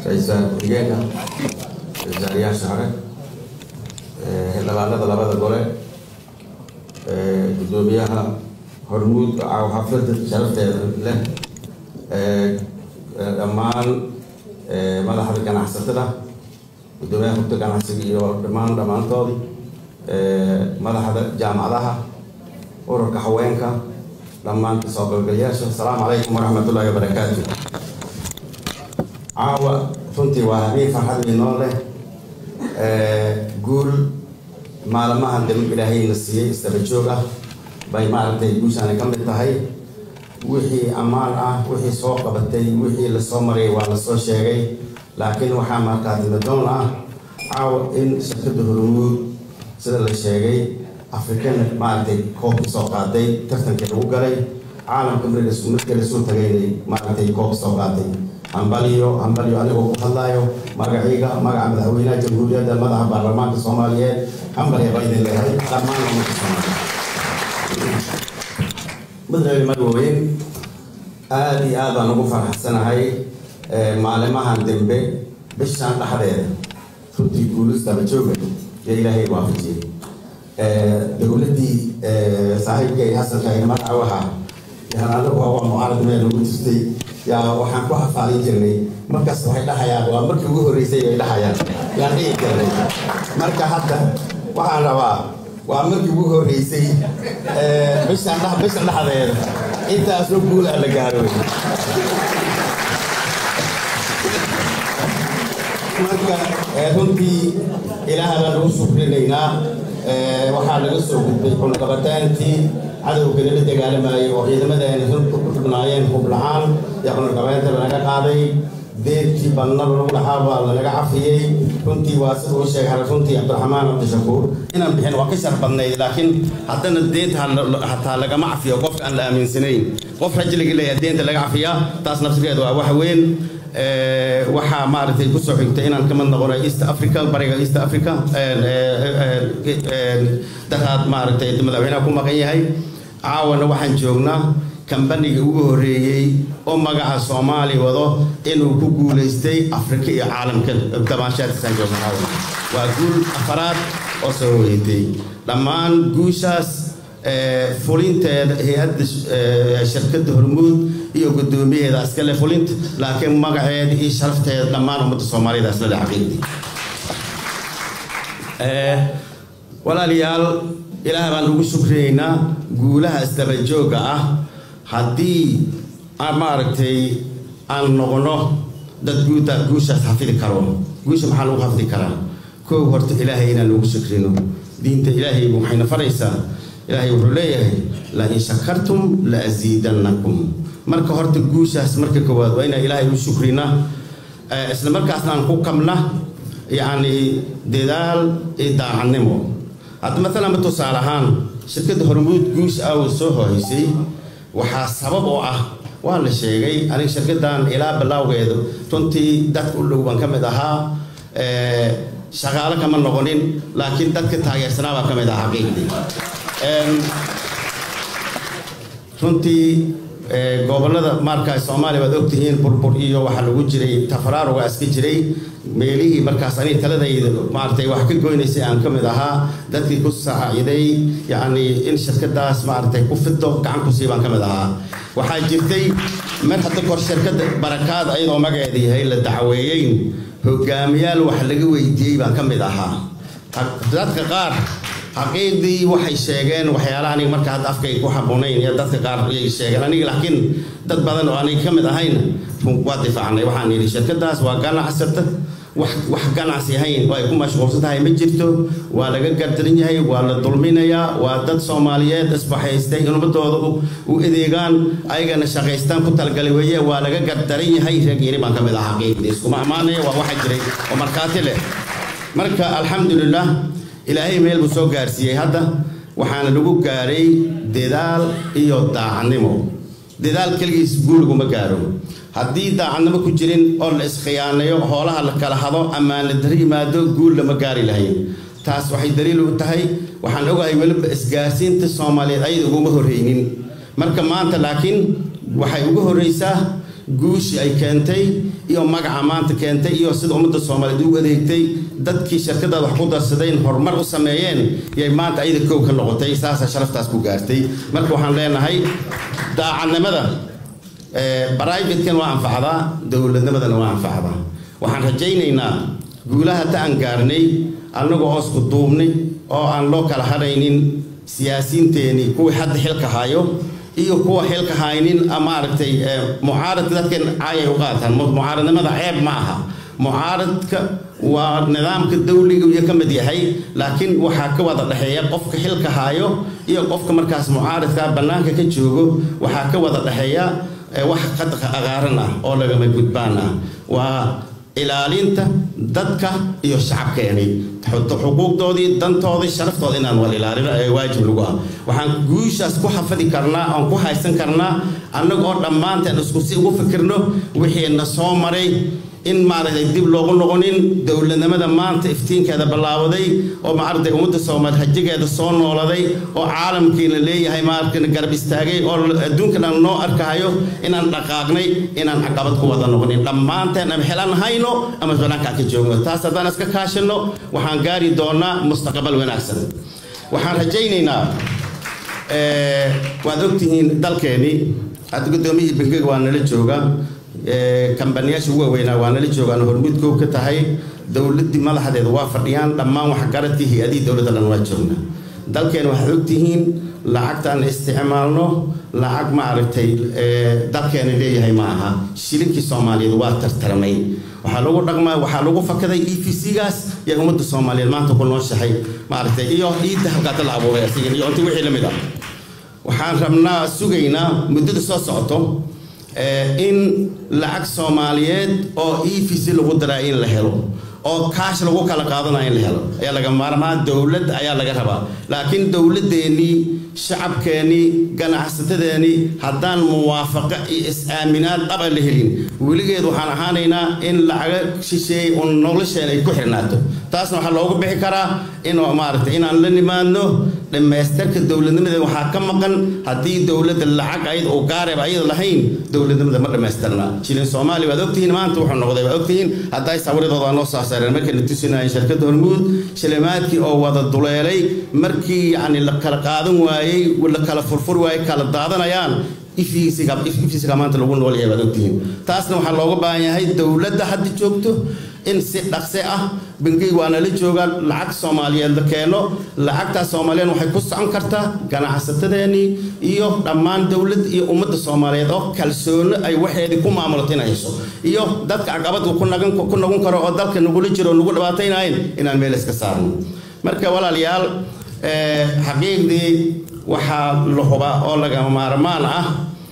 ra-iisul ku-xigeenka wasaarayaasha hore xildhibaanada labada gole guddoomiyaha hormuud xaflada sharafteeda leh dhammaan madaxda ganacsatada guddoomiyaha hurta ganacsiga iyo dhammaan dhammaantoodii madaxda jaamacadaha ururka haweenka dhammaan kasoo qaybgalayaasha asalaamu calaykum waraxmatullaahi wabarakaatu caawa runtii waa habeen farxad inoo leh guul maalmahan dambe ilaahayna siiyey isdaba joog ah bay maaragtay guushaani ka mid tahay wixii ammaan ah wixii soo qabatay wixii lasoo maray waa lasoo sheegay laakiin waxaa markaatimadoon ah caawa in shirkadda hormuud sida la sheegay afrikan maaragtay koobka soo qaaday tartankii lagu galay caalamka markii lasoo tagaynay maaragtay koobka soo qaaday hambaliyo hambaliyo anigoo ku hadlaayo magaciiga magaca madaxweynaha jamhuuriyadda madaxa baarlamaanka soomaaliyeed hambaliya baa idin leeyahay dhammaan ummadka soomaaliyeed madaxweyne madaweyne aada iyo aad baan ugu faraxsanahay maalimahan dambe bishaan dhexdeeda runtii guulistaba jooga iyo ilaahay waafajiyey dowladdii saaxiibkay hasanka magaca waxaa yaan anagu waa mucaarad meel ugu jirtay yaa waxaan ku xafaalin jirnay markaas waxay dhahayaan waa markii ugu horreysay bay dhahayaan yaan dhihi jirnay marka hadda waxaan rabaa waa markii ugu horreysay bishan dh bishan dhexdeeda intaasoo guul ah la gaaro marka runtii ilaaha baan ugu sukrinaynaa waxaa laga soo gudbay cunaqabataantii cadowgana la dagaalamayay oo ciidamadeena runta ku xubnaayeen hub la-aan iyo cunaqabaynta lanaga qaaday deedkii badnaba lagu dhaxaa baa lanaga cafiyey runtii waa sida uu sheegay runtii cabdiraxmaan cabdishakuur inaan bixin waa ka shar badnayd laakiin haddana deenta hataa lagama cafiyo qofka aan la aaminsanayn qof rajliga leeyahay deenta laga cafiyaa taas nafsigeeda waa wax weyn waxaa maaragtay kusoo xigtay inaan kamid noqonay east africa bariga east africa daraad maaragtay madaxweynaha ku maqan yahay caawana waxaan joognaa kambaniga ugu horreeyey oo magaca soomaali wado inuu ku guulaystay afrika iyo caalamka dabaashaadkiisaan joogna caawana waa guul afaraad oo soo hoyatay dhammaan guushaas fulinteeda hay-adda shirkadda hormuud iyo guddoomiyaheeda iskale fulinta laakiin magaceeda iyo sharafteeda dhammaan ummadda soomaaliyada islale xaqiiqdii walaalayaal ilaah baan ugu shukriyaynaa guulaha isdabajooga ah haddii maaragtay aan noqono dad guuda guushaas xafidi karo guusha maxaa lagu xafidi karaa koow horta ilaahay inaan ugu shukrino diinta ilaahay waxayna faraysaa ilaahay wuxuu leeyahay la in shakartum la asiidannakum marka horta guushaas marka koowaad waa inaan ilaahay u shukrina isla markaasna aan ku kabna yacni dadaal iyo daacadnimo hadda maalan tusaale ahaan shirkadda hormuud guush ah oo soo horeysay waxaa sabab oo ah waa la sheegay aniga shirkaddan ilaa bilowgeedu runtii dadka u dhow baan ka mid ahaa shaqaalo kama noqonin laakiin dadka taageersanaa baa ka mid ah xaqiiqdii runtii gobolada markaa soomaaliya waad ogtihiin burbur iyo waxaa lagu jiray tafaraaruga iska jiray meelihii markaas aniga taladayda maaragtay wax ka goynaysay aan ka mid ahaa dadkii ku saaciday yacni in shirkadaas maaragtay ku fido gacan ku sii baan ka mid ahaa waxaa jirtay mar hadda kor shirkadda barakaad ayadoo magaceeda yahay la dacweeyeyn hogaamiyaal wax laga weydiiyey baan ka mid ahaa dadka qaar xaqiiqdii waxay sheegeen waxyaalaha aniga marka hadda afkay ku habboonayn iyo dadka qaar ayay sheegeen aniga laakiin dad badan oo aniga ka mid ahayn waa difaacnay waxaan yidhi shirkadaas waa ganacsata wax wax ganacsi ahayn oo ay ku mashquulsan tahay ma jirto waa laga gardaran yahay waa la dulminayaa waa dad soomaaliyeed isbaxaystay ummadooda u adeegaan ayagana shaqaystaan ku talgalay weeye waa laga gardaran yahay reegiini baan ka mid ahaa xaqiiqdii iskuma ammaanaya waa waxa jiray oo markhaati leh marka alxamdulilah ilaahay meel buu soo gaarsiiyey hadda waxaana lagu gaaray dadaal iyo daacadnimo dadaal keligiis guulaguma gaaro haddii daacadnimo ku jirin oo la iskhiyaanayo hoolaha la kala hado ammaan la dari yimaado guul lama gaari lahayn taas waxay daliil u tahay waxaan ogahay weliba isgaarsiinta soomaaliyeed ayada uguma horreynin marka maanta laakiin waxay ugu horreysaa guushii ay keentay iyo magaca maanta keentay iyo sida ummadda soomaaliyeed u adeegtay dadkii shirkadaad wax ku darsadeen horumar u sameeyeen yay maanta ayada kow ka noqotay saasaa sharaftaas ku gaartay marka waxaan leenahay daacadnimada brivatekan waa anfacdaa dowladnimadana waa anfacdaa waxaan rajaynaynaa guulaha ta aan gaarnay annagoo oo isku duubnay oo aan loo kala hadhaynin siyaasiyiinteenii kuwii hadda xilka hayo iyo kuwa xilka haynin maaragtay mucaaradka dadkan caayay u qaataan mucaaradnimada ceeb ma aha mucaaradka waa nidaamka dawliga iyo ka mid yahay laakiin waxaa ka wada dhexeeya qofka xilka hayo iyo qofka markaas mucaaradka bannaanka ka joogo waxaa ka wada dhexeeya wax qadqa aqaaran ah oo lagama gudbaan ah waa ilaalinta dadka iyo shacabkeeni xuquuqdoodii dantoodii sharaftooda inaan wal ilaalino ee waajib lagu ah waxaan guushaas ku xafadi karnaa oon ku haysan karnaa annaga oo dhammaanteen isku si ugu fikirno wixii na soo maray in maaragtay dib loogu noqonin dowladnimada maanta iftiinkeeda ballaabaday oo maaragtay ummadda soomaaliya hajigeeda soo nooladay oo caalamkiina leeyahay maaragtay garab istaagay oo adduunka dhan noo arkahayo inaan dhaqaaqnay inaan caqabad ku wada noqonin dhammaanteen ama xelan hayno ama banaanka ka joogno taas haddaan iska kaashino waxaan gaari doonaa mustaqbal wanaagsan waxaan rajaynaynaa waad ogtihiin dalkeeni hadda guddoomiyihii bangiga waa nala jooga kambaniyaasha ugu waaweynaa waa nala joogaan hormuud koob ka tahay dowladdii madaxdeeda waa fadhiyaan dhammaan waxgaradkii hay-adihii dowladda dhan waa joognaa dalkeena waxaad ogtihiin lacagtaan isticmaalno lacag maaragtay dalkeena leeyahay ma aha shilinkii soomaaliyeed waa tartarmay waxaa lagu dhaqmaa waxaa lagu fakaday e v c-gaas yaa ummadda soomaaliyeed maanta ku nooshahay maaragtay iyo ciidda halkaata la abuuray asigan iyo inta wixii la mid ah waxaan rabnaa sugaynaa muddada soo socoto in lacag soomaaliyeed oo e v c lagu daraa in la helo oo kaash lagu kala qaadanaya in la helo ayaa laga maarmaa dowlad ayaa laga rabaa laakiin dowladdeenii shacabkeennii ganacsatadeennii haddaan muwaafaqo iyo is-aaminaad dhaba la helin weligeed waxaan ahaanaynaa in lacaga shisheeyey un nolosheen ay ku xirnaato taasna waxaa loogu bixi karaa in maaragtay inaan la nimaadno dhammaystarka dowladnimadeed waxaa ka maqan haddii dowladda lacag ayada uu gaareeb ayada lahayn dowladnimada ma dhammaystirna jilin soomaaliya waad ogtihiin maanta wuxuu noqday waad ogtihiin hadday sawiradooda noo soo saareen markayna tusinayeen shirkadda hormuud shilimaadkii oo wada duleelay markii yacni la kala qaadan waayey la kala furfur waayey kala daadanayaan ifisiga maanta lagu nool yahay waad ogtihiin taasna waxaa looga baahan yahay dowladda hadda joogto in si dhaqse ah bangiga waa nala joogaan lacag soomaaliyeed la keeno lacagtaas soomaaliyeed waxay ku socon kartaa ganacsatadeennii iyo dhammaan dowlad iyo ummadda soomaaliyeed oo kalsoono ay waxeedii ku maamulato inay hesho iyo dadka caqabadka ku nagan ku noqon karo oo dalka nagula jiro oo nagu dhibaataynahayn inaan meel iska saarno marka walaalayaal xaqiiqdii waxaa la hubaa oo lagama maarmaan ah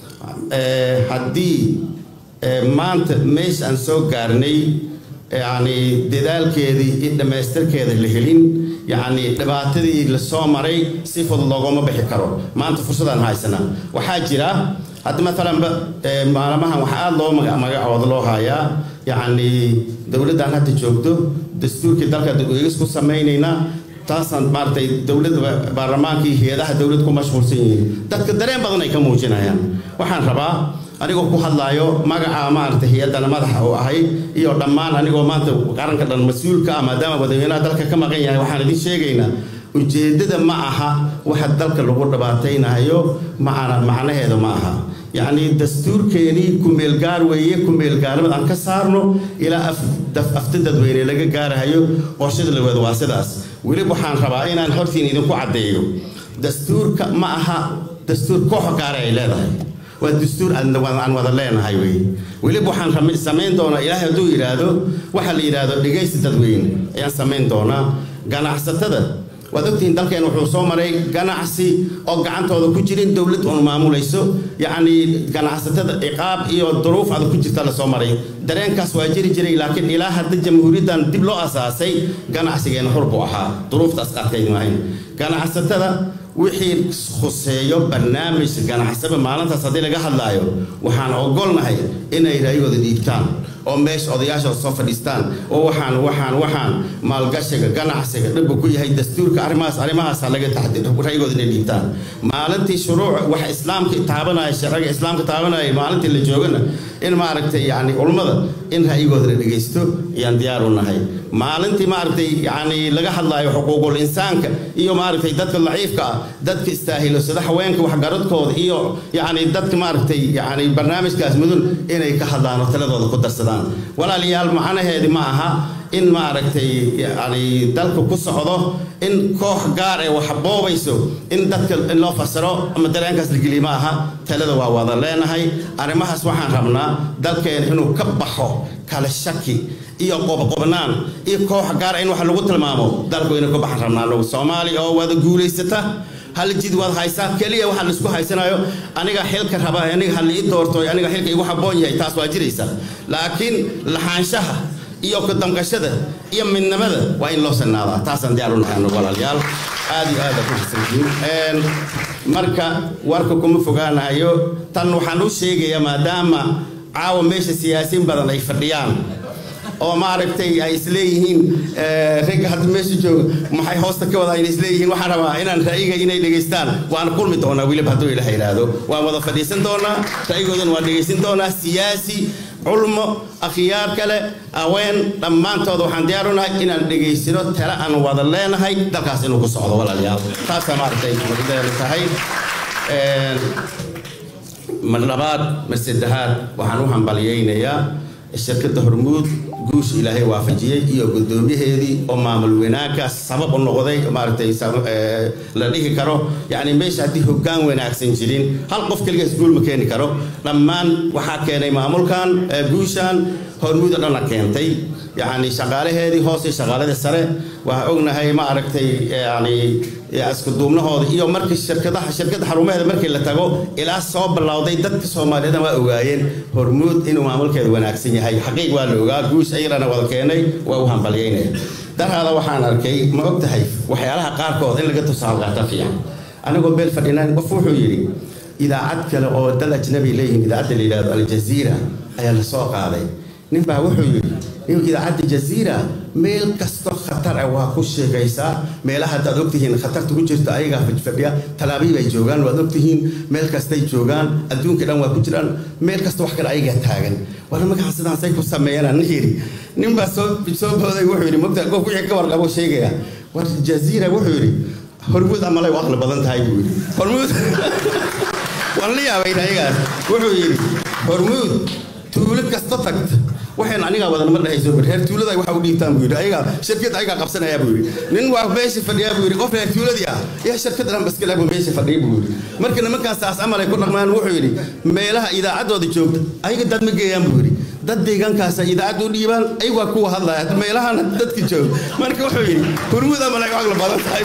haddii maanta meesha aan soo gaarnay yacni dadaalkeedii iyo dhammaystirkeeda la helin yacni dhibaatadii la soo maray si fudud loogama bixi karo maanta fursadaan haysanaa waxaa jira hadda maalanba maalmahan waxaa aada loo magacooda loo hayaa yacni dowladdan hadda joogto dastuurkii dalka eegis ku samaynaynaa taasaan maaragtay dowladda baarlamaankii hay-adaha dowlad ku mashquulsan yihiin dadka dareen badan ay ka muujinayaan waxaan rabaa anigoo ku hadlaayo magaca maaragtay hay-addana madaxa uu ahay iyo dhammaan anigoo maanta qaranka dhan mas-uulka ah maadaama madaxweynaha dalka ka maqan yahay waxaan idin sheegaynaa ujeeddada ma aha waxa dalka lagu dhibaataynayo macana macnaheeda ma aha yacni dastuurkeenii kumeelgaar weeye kumeelgaarnimada aan ka saarno ilaa afta dadweyne laga gaarahayo qorshada laweed waa sidaas weliba waxaan rabaa inaan hortiin idinku caddeeyo dastuurka ma aha dastuur kooxo gaara ay leedahay waa dastuur aan wada leenahay wey weliba waxaan samayn doonaa ilaahay hadduu yidhaahdo waxa la yidhaahdo dhegaysi dadweyne ayaan samayn doonaa ganacsatada waad ogtihiin dalkeen wuxuu soo maray ganacsi oo gacantooda ku jirin dowlad uun maamulayso yacni ganacsatada ciqaab iyo duruuf adag ku jirta la soo maray dareenkaas waa jiri jiray laakiin ilaa hadda jamhuuriyaddan dib loo asaasay ganacsigeena xur buu ahaa duruuftaas adkayd maahayn ganacsatada wixii khuseeyo barnaamij ganacsaba maalintaas haddii laga hadlaayo waxaan ogolnahay inay raayigooda dhiibtaan oo meesha odayaasha soo fadhiistaan oo waxaan waxaan waxaan maalgashiga ganacsiga dhibba ku yahay dastuurka arrimahaas arrimahaas ha laga taxdir raygooda inay dhiibtaan maalintii shuruuc wax islaamka taabanaya sharciga islaamka taabanaya maalintii la joogana in maaragtay yani culummada in ra'yigooda la dhegaysto ayaan diyaar u nahay maalintii maaragtay yani laga hadlaayo xuquuqul insaanka iyo maaragtay dadka daciifka ah dadka istaahilo sida haweenka waxgaradkooda iyo yani dadka maaragtay yani barnaamijkaas mudun inay ka hadlaan oo taladooda ku darsadaan walaalayaal macnaheedi ma aha in maaragtay yani dalka ku socdo in koox gaar ee wax boobayso in dadka in loo fasiro ama dareenkaas la geliya ma aha talada waa wada leenahay arrimahaas waxaan rabnaa dalkeena inuu ka baxo kala shaki iyo qobqobnaan iyo koox gaar in wax lagu tilmaamo dalku inuu ka baxan rabnaa anagu soomaaliya oo wada guulaysata hal jid waad haysaa keliya waxa laisku haysanayo aniga xilka raba aniga hal ii doorto aniga xilka igu habboon yahay taas waa jiraysa laakiin lahaanshaha iyo ku damqashada iyo midnimada waa in loo sanaadaa taasaan diyaar u nahay anagu walaalayaal aad iyo aad ku xasanyihiin marka warka kuma fogaanayo tan waxaan u sheegayaa maadaama caawa meesha siyaasiin badan ay fadhiyaan oo maaragtay ay isleeyihiin ragga hadda meesha jooga maxay hoosta ka wada ayna isleeyihiin waxaan rabaa inaan ra'yiga inay dhegaystaan waan kulmi doonaa weliba hadduu ilaha yidhaahdo waan wada fadhiisan doonaa ra'yigoodana waan dhegaysan doonaa siyaasi culmo akhyaar kale haween dhammaantood waxaan diyaar u nahay inaan dhegaysano tale aan wada leenahay dalkaas inuu ku socdo walaalayaal taasaa maaragtay mudadeenu tahay mar labaad mar saddexaad waxaan u hambalyaynayaa shirkadda hormuud guusha ilaahay waafajiyey iyo guddoomiyaheedii oo maamul wanaaggaas sabab u noqday maaragtay la dhihi karo yacni meesha haddii hoggaan wanaagsan jirin hal qof keligaas guul ma keeni karo dhammaan waxaa keenay maamulkan guushan hormuud oo dhanna keentay yacni shaqaalaheedii hoose shaqaalada sare waxaa ognahay ma aragtay yani isku duubnahooda iyo markii shirkadaha shirkadda xarumaheeda markii la tago ilaa soo ballawday dadka soomaaliyeedna waa ogaayeen hormuud inuu maamulkeeda wanaagsan yahay xaqiiq waa la ogaa guush ayadana wada keenay waa u hambalyaynaya darhaada waxaan arkay ma og tahay waxyaalaha qaarkood in laga tusaal qaata fiican anigoo beel fadhinaan qof wuxuu yidhi idaacad kale oo dal ajnabi leeyihiin idaacadda la yidhahdo aljaziira ayaa la soo qaaday ninbaa wuxuu yidhi in idaacadda jaziira meel kasto khatar ah waa ku sheegaysaa meelaha haddaad ogtihiin khatarta ku jirta ayagaa fadhiya talaabiib ay joogaan waad ogtihiin meel kastay joogaan adduunka dhan waa ku jiraan meel kasta wax kale ayagaa taagan war magacan sidaasay ku sameeyaan nin yidhi ninbaa soo soo booday wuxuu yidhi mogta qof wixii ka warqabo sheegaya war jaziira wuxuu yidhi hormuud amalay u aqli badan tahay buu yidhi hormuud waan la yaabayn ayagaas wuxuu yidhi hormuud tuulo kasta tagta waxaan anigaa wadan ma dhahayso reer tuulada waxa u dhiibtaan buu yidhi ayagaa shirkad ayagaa qabsanaya buu yidhi nin waa meesha fadhiyaa buu yidhi qof reer tuuladii ah yaa shirkad dhan baskala buu meesha fadhiya buu yidhi marka nimankaan saas amal ay ku dhaqmaan wuxuu yidhi meelaha idaacaddooda joogta ayaga dad ma geeyaan buu yidhi dad deegaankaasa idaacadda u dhiibaan ayagaa kuwa hadlaya meelahana dadka jooga marka wuxuu yidhi hurmud amal ay aqla badan tahay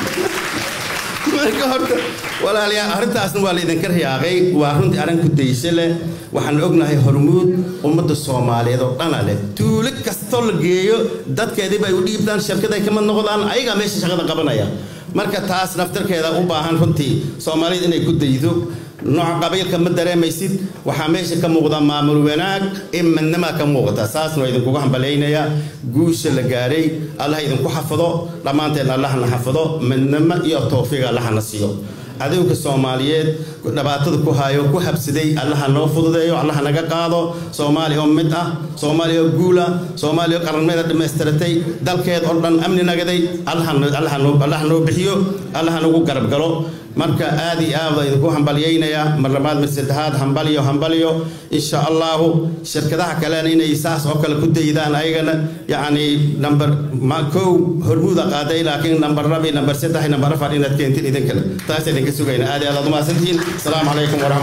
marka horta walaalayaal arrintaasna waa laydinka riyaaqay waa runtii arrin ku daysho leh waxaan ognahay hormuud ummadda soomaaliyeed oo dhana leh tuulo kastoo la geeyo dadkeediiba ay u dhiibtaan shirkad ay kamid noqdaan ayagaa meesha shaqada qabanaya marka taas naftarkeeda u baahan runtii soomaaliyad inay ku daydo nooca qabiilka ma dareemaysid waxaa meesha ka muuqda maamul wanaag in midnimaa ka muuqata saasna waa idinkugu hambalaynayaa guusha la gaaray allah idinku xafado dhammaanteen allahna xafado midnimo iyo towfiiq allahna siiyo cadowga soomaaliyeed dhibaatada ku hayo ku habsaday allaha noo fududeeyo allaha naga qaado soomaaliya oo mid ah soomaaliya oo guula soomaaliya oo qaranimada dhammaystiratay dalkeed oo dhan amni nagaday allaha noo bixiyo allaha nagu garab galo marka aad iyo aad baa idinku hambalyaynayaa mar labaad mar saddexaad hambalyo hambalyo insha allahu shirkadaha kalena inay saas oo kale ku daydaan ayagana yacni number kow hormuuda qaaday laakiin number labi number saddex number afar inaad keentin idin kale taas idinka sugayna aad iyo aad aad umahadsantihiin asalaamu calaykum waraxmat